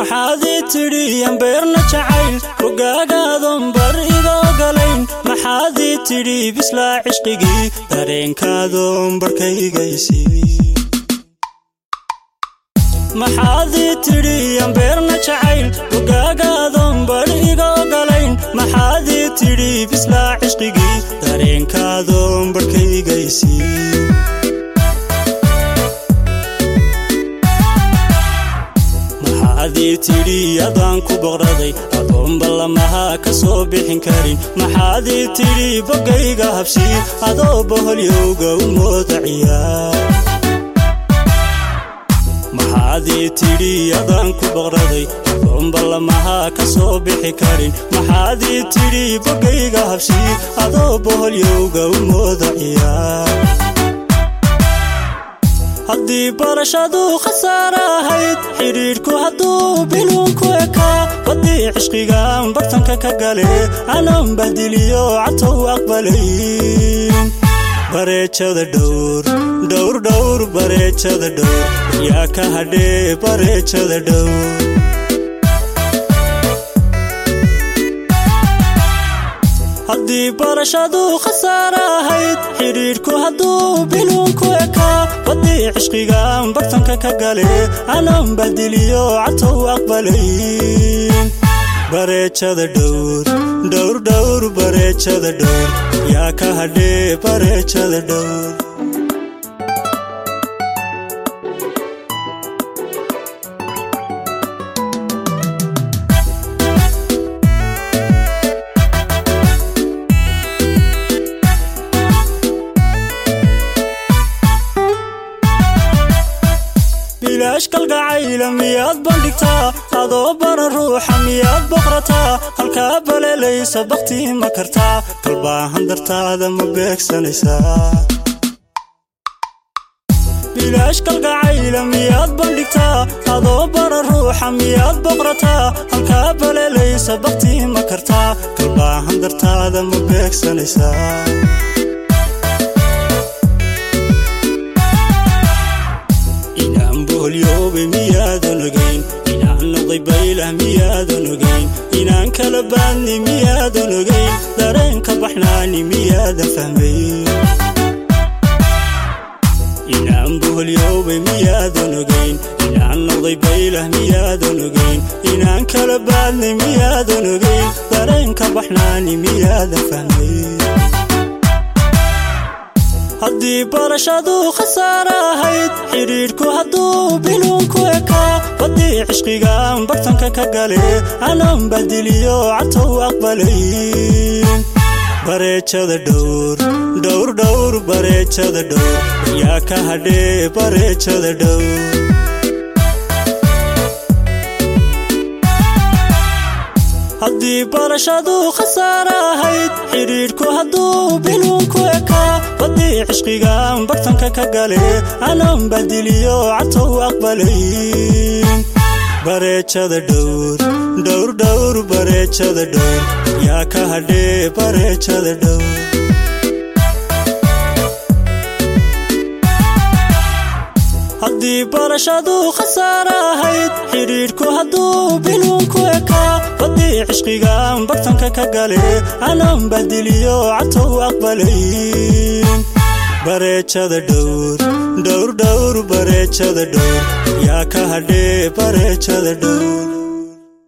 maxaad ii tidhi ambeerna jacayl rogaagaadon bar iga ogolayn maxaad ii tidhi bislaa cishqigii dareenkaadoon barkaygaysi maxaad ii tidhi ambeerna jacayl rogaagaadon bar iga ogolayn maxaad ii tidhi bislaa cishqigii dareenkaadoon barkaygaysi maxaadii tidhi adaan ku boqraday adoon ballamaha ka soo bixin karin maxaadii tidhi boggayga habsii adoo boholyowga u moodaciya maxaadii tidhi adaan ku boqraday adoon ballamaha ka soo bixi karin maxaadii tidhi boggayga habsii adoo boholyowga u moodaciya haddii barashadu khasaare ahayd xidhiidhku hadduu biluunku ekaa waddii cishqigaan bartanka ka gale aanan bahdiliyo catow aqbalayn bareejada dhowr dhowr dhowr bareejada dhowr yaa ka hadhee bareejada dhowr haddii barashadu khasaare ahayd xidhiidhku hadduu biluunku ekaa waddii cishqigaan bartanka ka gale aanan bahdiliyo catow aqbalayn bareejada dhowr dhowr dhowr bareejada dhowr yaa ka hadhee bareejada dhowr bilaash kalgacayla miyaad bandhigtaa adoo baran ruuxa miyaad boqrataa halkaa baleelaysa bakhtii ma kartaa kalbaahan dartaada ma beegsanaysaa bilaash kalgacayla miyaad bandhigtaa adoo baran ruuxa miyaad boqrataa halkaa baleelaysa bakhtii ma kartaa kalbaahan dartaada ma beegsanaysaa miyaadan ogayn inaan noqday baylah miyaadan ogayn inaan kala baadni miyaadan ogayn dareenka baxnaani miyaadan fahmayn inaan boholyoobay miyaadan ogayn inaan noqday baylah miyaadan ogayn inaan kala baadni miyaadan ogayn dareenka baxnaani miyaadan fahmayn haddii barashadu khasaare ahayd xidhiidhku hadduu biluunku ekaa waddii cishqigaan bartanka ka gale aanan bahdiliyo catow aqbalayn bareejada dhowr dhowr dhowr bareejada dhowr yaa ka hadhee bareejada dhowr haddii barashadu khasaare ahayd xidhiidhku hadduu biluunku ekaa waddii cishqigaan bartanka ka gale aanan bahdiliyo catow aqbalayn bareejada dhowr dhowr dhowr bareejada dhowr yaa ka hadhee bareejada dhowr haddii barashadu khasaare ahayd xidhiidhku hadduu biluunku ekaa waddii cishqigaan bartanka ka gale aanan bahdiliyo catow aqbalayn bareejada dhowr dhowr dhowr bareejada dhowr yaa ka hadhee bareejada dhowr